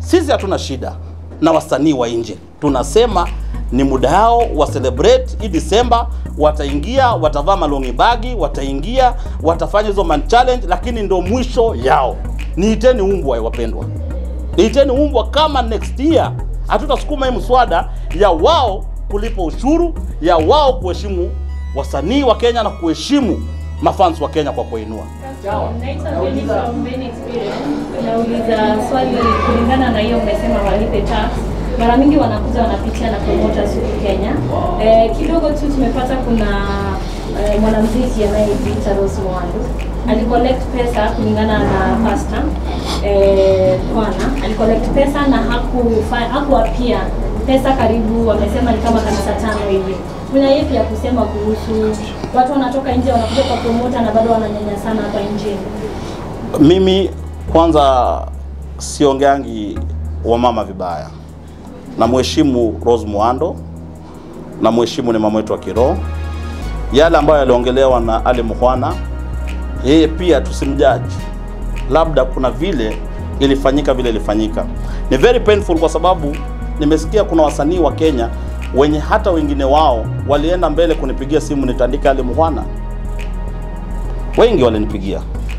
sisi hatuna shida na wasanii wa nje, tunasema ni muda yao wa celebrate hii Disemba, wataingia watavaa malongi bagi, wataingia watafanya hizo man challenge, lakini ndo mwisho yao. Niiteni umbwa wapendwa, niiteni umbwa kama next year hatutasukuma hii mswada ya wao kulipa ushuru, ya wao kuheshimu wasanii wa Kenya na kuheshimu mafans wa Kenya kwa kuinua. Naitwa Jenny from Ben Experience. Nauliza swali kulingana na hiyo umesema walipe tax. Mara mingi wanakuja wanapitia na promoters huku Kenya. Eh, kidogo tu tumepata kuna eh, mwanamuziki anayejiita Rose Muhando alicollect pesa kulingana na pastor eh, Bwana alicollect pesa na hakufa hakuapia pesa karibu wamesema ni kama kanisa tano hivi. Kuna yepi ya kusema kuhusu watu wanatoka nje wanakuja kwa promoter na bado wananyanyasana hapa nje? Mimi kwanza siongeangi wamama vibaya, na mheshimu Rose Muhando na mheshimu ni mama wetu wa kiroho. Yale ambayo yaliongelewa na Ali Mukhwana, yeye pia tusimjaji, labda kuna vile ilifanyika vile ilifanyika. Ni very painful kwa sababu nimesikia kuna wasanii wa Kenya wenye hata wengine wao walienda mbele kunipigia simu nitandika Ali Mukhwana, wengi walinipigia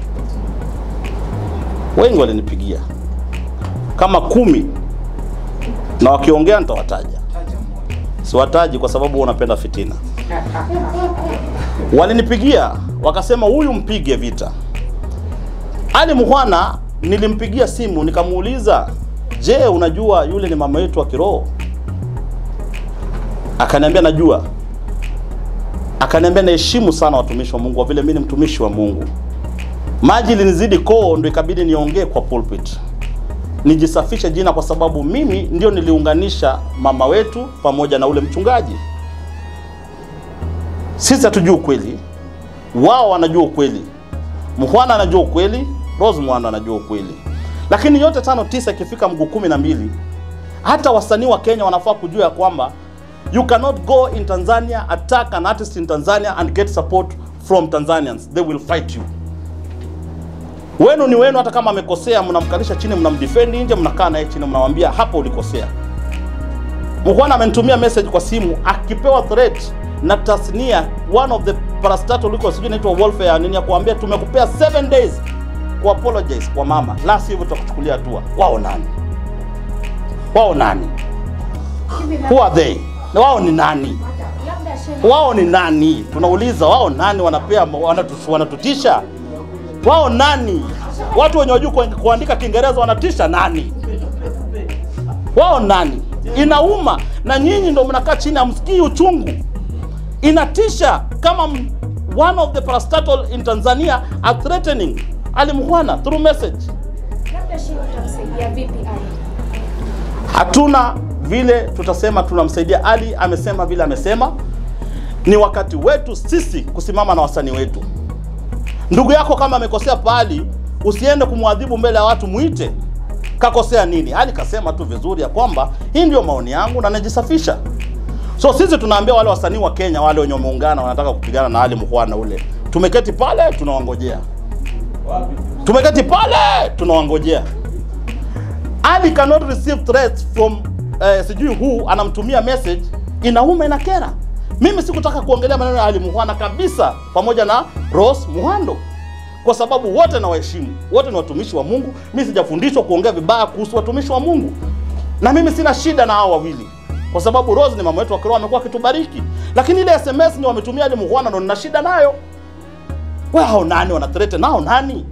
wengi walinipigia kama kumi, na wakiongea nitawataja, siwataji kwa sababu unapenda fitina. Walinipigia wakasema, huyu mpige vita. Ali Mukhwana nilimpigia simu nikamuuliza, je, unajua yule ni mama yetu wa kiroho? Akaniambia najua. Akaniambia naheshimu sana watumishi wa Mungu kwa vile mimi ni mtumishi wa Mungu maji ilinizidi koo, ndo ikabidi niongee kwa pulpit, nijisafishe jina, kwa sababu mimi ndio niliunganisha mama wetu pamoja na ule mchungaji. Sisi hatujui ukweli, wao wanajua ukweli. Mukhwana anajua ukweli, Rose Muhando anajua ukweli, lakini yote tano tisa ikifika mguu kumi na mbili, hata wasanii wa Kenya wanafaa kujua ya kwamba you cannot go in Tanzania attack an artist in Tanzania and get support from Tanzanians, they will fight you wenu ni wenu. Hata kama amekosea, mnamkalisha chini, mnamdefend nje, mnakaa naye chini, mnamwambia hapo ulikosea. Mukhwana amenitumia message kwa simu akipewa threat na tasnia one of the parastatal liko sijui inaitwa welfare nini, ya kuambia tumekupea 7 days ku apologize kwa mama, la sivyo tutakuchukulia hatua. Wao nani? Wao nani? Who are they? Na wao ni nani? Wao ni nani? Tunauliza, wao nani? Wanapea wanatu- wanatutisha wao nani? Watu wenye wajua ku- kuandika Kiingereza wanatisha nani? Wao nani? Inauma, na nyinyi ndo mnakaa chini, hamsikii uchungu. Inatisha kama m- one of the parastatal in Tanzania are threatening Ali Mukhwana through message. Labda Sheikh utamsaidia vipi Ali? Hatuna vile tutasema tunamsaidia Ali. Amesema vile amesema, ni wakati wetu sisi kusimama na wasanii wetu. Ndugu yako kama amekosea pahali, usiende kumwadhibu mbele ya watu, muite kakosea nini. Ali kasema tu vizuri ya kwamba hii ndio maoni yangu na najisafisha. So sisi tunaambia wale wasanii wa Kenya wale wenye wameungana wanataka kupigana na Ali Mukhwana ule, tumeketi pale tunawangojea, tumeketi pale tunawangojea. Ali cannot receive threats from eh, sijui who anamtumia message, inauma inakera. Mimi sikutaka kuongelea maneno ya Ali Mukhwana kabisa, pamoja na Rose Muhando, kwa sababu wote na waheshimu, wote ni watumishi wa Mungu. Mimi sijafundishwa kuongea vibaya kuhusu watumishi wa Mungu, na mimi sina shida na hao wawili, kwa sababu Rose ni mama wetu wa kiroho, amekuwa akitubariki, lakini ile SMS ni wametumia Ali Mukhwana, ndo nina shida nayo. Wewe hao nani wanathreaten nao nani?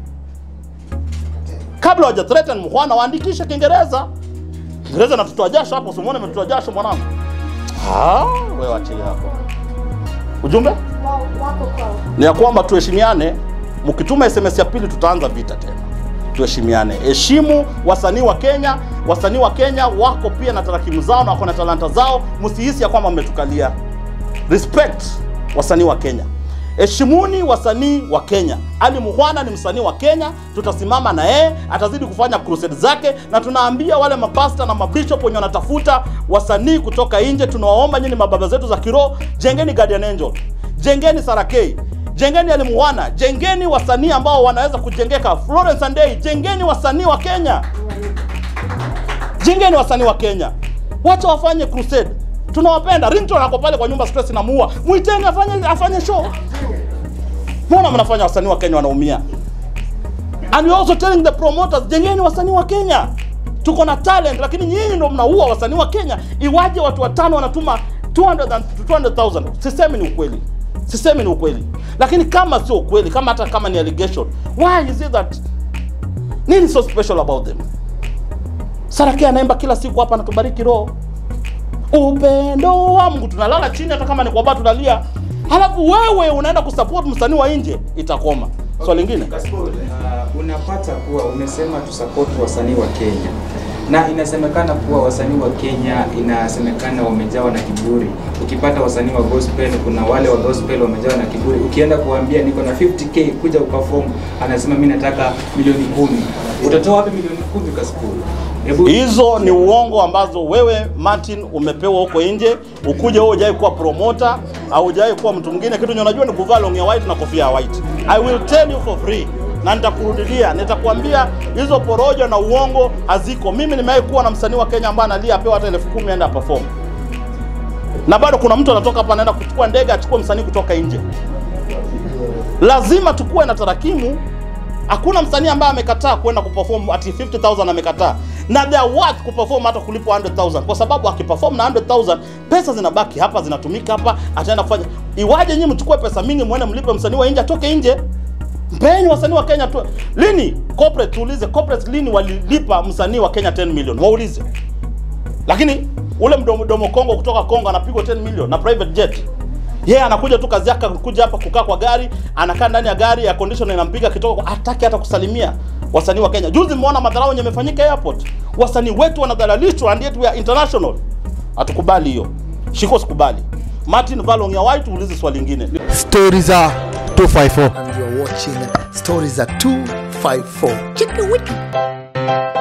kabla hawaja threaten Mukhwana waandikishe Kiingereza. Kiingereza natutoa jasho hapo, usimuone ametutoa jasho mwanangu. Ah, wewe achilia hapo. Ujumbe Wao wako kwao. ni ya kwamba tuheshimiane. Mkituma SMS ya pili, tutaanza vita tena. Tuheshimiane, heshimu wasanii wa Kenya. Wasanii wa Kenya wako pia na tarakimu zao na wako na talanta zao, msihisi ya kwamba mmetukalia. Respect wasanii wa Kenya, heshimuni wasanii wa Kenya. Ali Mukhwana ni msanii wa Kenya, tutasimama na yeye, atazidi kufanya crusade zake, na tunaambia wale mapasta na mabishop wenye wanatafuta wasanii kutoka nje, tunawaomba nyinyi mababa zetu za kiroho, jengeni Guardian Angel, jengeni Sarakei, jengeni Ali Mukhwana, jengeni wasanii ambao wanaweza kujengeka. Florence Andei, jengeni wasanii wa Kenya. Jengeni wasanii wa Kenya, wacha wafanye crusade. Tunawapenda. Ringtone ako pale kwa nyumba, stress inamuua. Mwiteni afanye afanye show. Mbona mnafanya wasanii wa Kenya wanaumia? And we also telling the promoters, jengeni wasanii wa Kenya. Tuko na talent, lakini nyinyi ndio mnaua wasanii wa Kenya. Iwaje watu watano wanatuma 200 and 200,000? Sisemi ni ukweli, sisemi ni ukweli, lakini kama sio ukweli, kama hata kama ni allegation, why is it that nini so special about them? Sarake anaimba kila siku hapa, anatubariki roho, upendo wa Mungu. Tunalala chini, hata kama ni kwa baa tunalia, halafu wewe unaenda kusupport msanii wa nje, itakoma. Swali lingine Kasipul, uh, unapata kuwa umesema tu support wasanii wa Kenya na inasemekana kuwa wasanii wa Kenya inasemekana wamejawa na kiburi. Ukipata wasanii wa gospel, kuna wale wa gospel wamejawa na kiburi. Ukienda kuambia niko na 50k kuja uperform, anasema mimi nataka milioni kumi. Utatoa wapi milioni kumi Kasipul? Hebu hizo ni uongo ambazo wewe Martin umepewa huko nje, ukuje wewe hujai kuwa promoter au hujai kuwa mtu mwingine. Kitu nye unajua ni kuvaa long ya white na kofia ya white. I will tell you for free na nitakurudilia, nitakwambia hizo porojo na uongo haziko. Mimi nimewahi kuwa na msanii wa Kenya ambaye analia apewa hata elfu kumi aende perform, na bado kuna mtu anatoka hapa anaenda kuchukua ndege achukue msanii kutoka nje. Lazima tukuwe na tarakimu Hakuna msanii ambaye amekataa kwenda kuperform ati 50000 amekataa, na they are worth kuperform hata kulipwa 100000 kwa sababu akiperform na 100000 pesa zinabaki hapa, zinatumika hapa, ataenda kufanya. Iwaje nyinyi mchukue pesa mingi muende mlipe msanii wa nje atoke nje? Mpeni wasanii wa Kenya tu. Lini corporate, tuulize corporate, lini walilipa msanii wa Kenya 10 million? Waulize. Lakini ule mdomo domo Kongo kutoka Kongo anapigwa 10 million na private jet yeye yeah, anakuja tu kazi yake kuja hapa kukaa kwa gari, anakaa ndani ya gari ya condition inampiga kitoka, hataki hata kusalimia wasanii wa Kenya. Juzi mmeona madharau yenye yamefanyika airport, wasanii wetu wanadhalalishwa, and yet we are international. Hatukubali hiyo, shiko sikubali. Martin Valong ya White, uulize swali lingine. Stories are 254. and you're watching Stories at 254. Check the wiki.